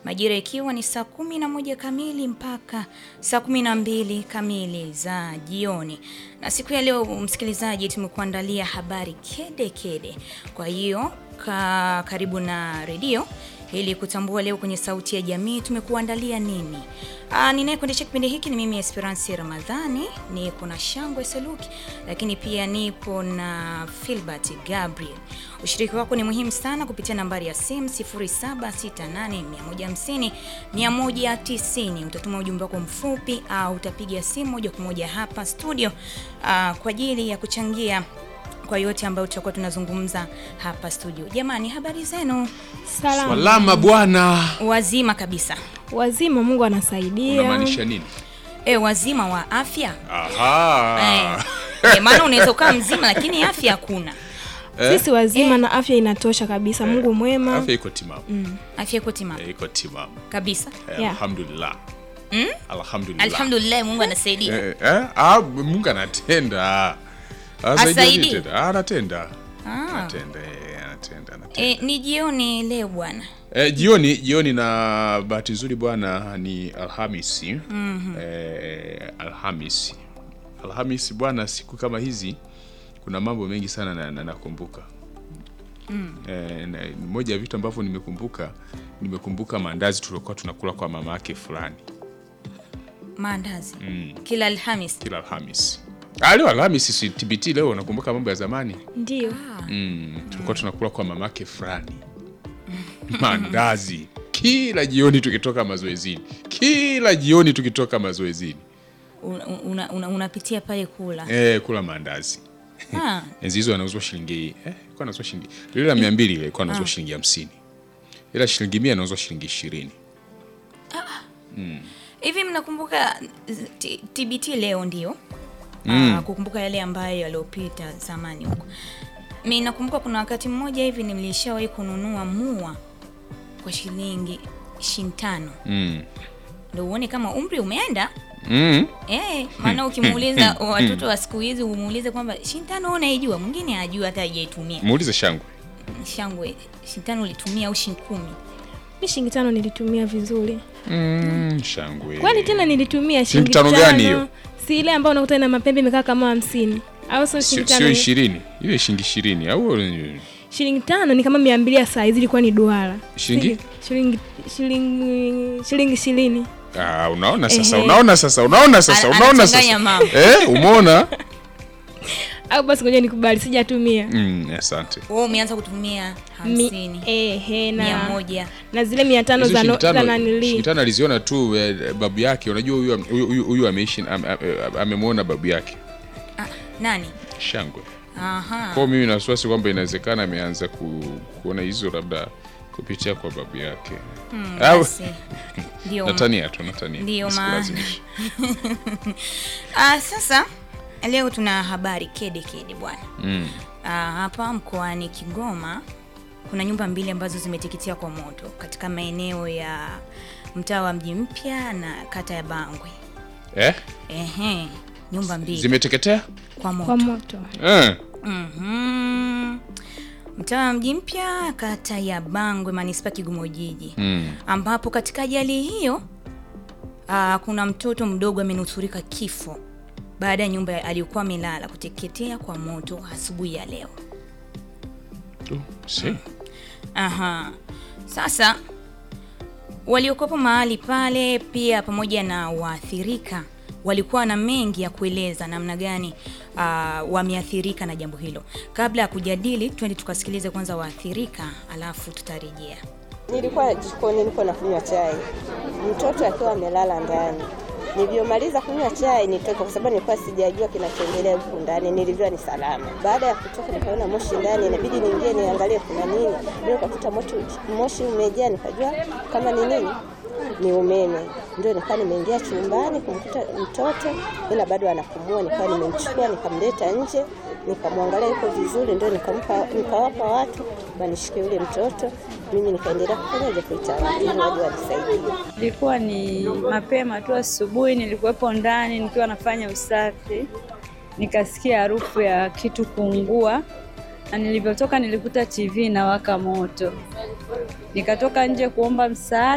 majira ikiwa ni saa kumi na moja kamili mpaka saa kumi na mbili kamili za jioni. Na siku ya leo, msikilizaji, tumekuandalia habari kede kede. Kwa hiyo ka, karibu na redio ili kutambua leo kwenye Sauti ya Jamii tumekuandalia nini. Ninayekuendesha kipindi hiki ni mimi Esperance Ramadhani, niko na Shangwe Saluki, lakini pia nipo na Filbert Gabriel. Ushiriki wako ni muhimu sana kupitia nambari ya simu 0768150190. Utatuma ujumbe wako mfupi au utapiga simu moja kwa moja hapa studio aa, kwa ajili ya kuchangia kwa yote ambayo tutakuwa tunazungumza hapa studio. Jamani, habari zenu? Salama. Salama bwana. Wazima kabisa. Wazima, Mungu anasaidia. Unamaanisha nini? E, wazima wa afya Aha. e, maana unaweza ukawa mzima lakini afya hakuna. Sisi wazima na afya inatosha kabisa. Mungu mwema. Afya iko timamu. Afya iko timamu Eh, Iko timamu. kabisa. Eh, Yeah. Alhamdulillah. Mm? Alhamdulillah. Alhamdulillah, Mungu anasaidia. Eh, eh, ah, Mungu anatenda. Asaidia Asaidi? tena. Ah, Anatenda. Ah. Anatenda, eh, anatenda, anatenda. E, ni jioni leo bwana. Eh, jioni jioni na bahati nzuri bwana ni Alhamisi. Eh, Alhamisi. Alhamisi bwana, siku kama hizi kuna mambo mengi sana na- na- nakumbuka. Eh, na, moja ya vitu ambavyo nimekumbuka nimekumbuka maandazi tuliokuwa tunakula kwa mama yake fulani Maandazi kila Alhamis. kila Alhamisi. Ah, leo Alhamisi si TBT leo nakumbuka mambo ya zamani. Ndio. Mm, tulikuwa tunakula kwa mamake fulani mandazi kila jioni tukitoka mazoezini, kila jioni tukitoka mazoezini Unapitia una, una, unapitia pale kula. eh, kula maandazi. Ah, Enzi hizo anauzwa shilingi eh, ilikuwa anauzwa shilingi lile la mia mbili ile ilikuwa anauzwa shilingi hamsini ila shilingi mia anauzwa shilingi ishirini. hivi mnakumbuka t- TBT leo ndio? Ah, kukumbuka yale ambayo yaliyopita zamani huko. Mimi nakumbuka kuna wakati mmoja hivi nilishawahi kununua mua kwa shilingi shintano. Mm. Ndio uone kama umri umeenda. Mm. Eh, maana ukimuuliza watoto wa siku hizi umuulize kwamba shintano unaijua, mwingine hajui hata hajaitumia. Muulize shangwe Shangwe, shintano ulitumia au shilingi kumi? Mi shilingi tano nilitumia vizuri. mm, shangwe Kwani tena nilitumia Shilingi shilingi tano gani hiyo? Si ile ambayo unakuta ina mapembe imekaa kama hamsini. Au sio sio shilingi sio tano? ishirini ile shilingi ishirini au Shilingi tano ni kama mia mbili ya saa hizi ilikuwa ni duara. Shilingi? Si- Shilingi shilingi shilingi ishirini. Ah, unaona sasa, Ehe. unaona sasa, unaona sasa, Ana- unaona anachanganya sasa. mambo. Eh, umeona? Au basi ngoja nikubali sijatumia. Mm, asante. Wewe umeanza kutumia hamsini, Ehe mia na moja. na zile mia tano Hizo za no- shilingi tano- za nanili. shilingi tano aliziona tu eh, babu yake. Unajua huyu huyu- huyu huyu ameishi am- am- eh, amemwona babu yake Ah, nani? shangwe. Aha. Kwa hiyo mimi na wasiwasi kwamba inawezekana ameanza ku, kuona hizo labda kupitia kwa babu yake. Mm, Au basi. Ndio. natania tu natania. Ndio maana. Nisikulazimishe. Ah, sasa leo tuna habari kede kede bwana. Mm. Ah, hapa mkoani Kigoma kuna nyumba mbili ambazo zimeteketea kwa moto katika maeneo ya mtaa wa Mji Mpya na kata ya Bangwe. Eh? Ehe, nyumba mbili Zimeteketea? kwa moto. kwa moto. Eh. Mhm. Mtaa wa Mji Mpya, kata ya Bangwe, manispaa Kigoma Jiji, Mm. ambapo katika ajali hiyo aa, kuna mtoto mdogo amenusurika kifo baada ya nyumba aliyokuwa amelala kuteketea kwa moto asubuhi ya leo. Tu, si. Aha. Sasa waliokopo mahali pale pia pamoja na waathirika walikuwa na mengi ya kueleza namna gani uh, wameathirika na jambo hilo. Kabla ya kujadili, twende tukasikilize kwanza waathirika, alafu tutarejea. Nilikuwa jikoni niko nakunywa chai, mtoto akiwa amelala ndani. Nilivyomaliza kunywa chai nitoka, kwa sababu nilikuwa sijajua kinachoendelea huku ndani. Nilivyua ni salama. Baada ya kutoka, nikaona moshi ndani, inabidi niingie niangalie kuna nini. Ndio nikakuta moto, moshi umejaa, nikajua kama ni nini ni umeme. Ndio nikawa nimeingia chumbani kumkuta mtoto, ila bado anapumua. Nikawa nimemchukua nikamleta nje, nikamwangalia yuko vizuri, ndio nikampa nikawapa watu wanishike yule mtoto, mimi nikaendelea kufanyaje kuita watu ili waje wanisaidie. Ilikuwa ni mapema tu asubuhi, nilikuwepo ndani nikiwa nafanya usafi, nikasikia harufu ya kitu kuungua, na nilivyotoka nilikuta TV inawaka moto. Nikatoka nje kuomba msaada.